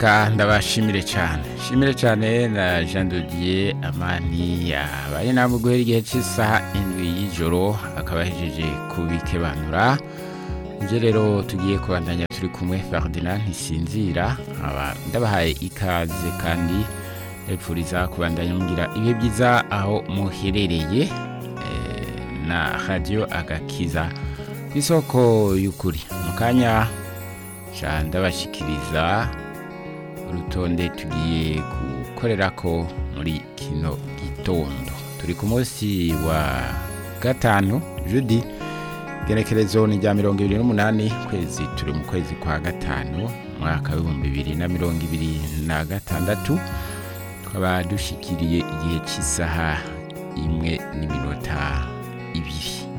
reka ndabashimire cyane shimire cyane na jean dodier amani yabaye namwe guhera igihe cy'isaha indwi y'ijoro akaba ahejeje kubikebanura ibyo rero tugiye kubandanya turi kumwe ferdinand ntisinzira nkaba ndabahaye ikaze kandi ndabipfuriza kubandanya mugira ibihe byiza aho muherereye eh, na radiyo agakiza ku isoko y'ukuri mu kanya nca ndabashyikiriza urutonde tugiye gukorera ko muri kino gitondo turi ku munsi wa gatanu judi genekerezo ni rya mirongo ibiri n'umunani kwezi turi mu kwezi kwa gatanu umwaka w'ibihumbi bibiri na mirongo ibiri na gatandatu tukaba dushyikiriye igihe cy'isaha imwe n'iminota ibiri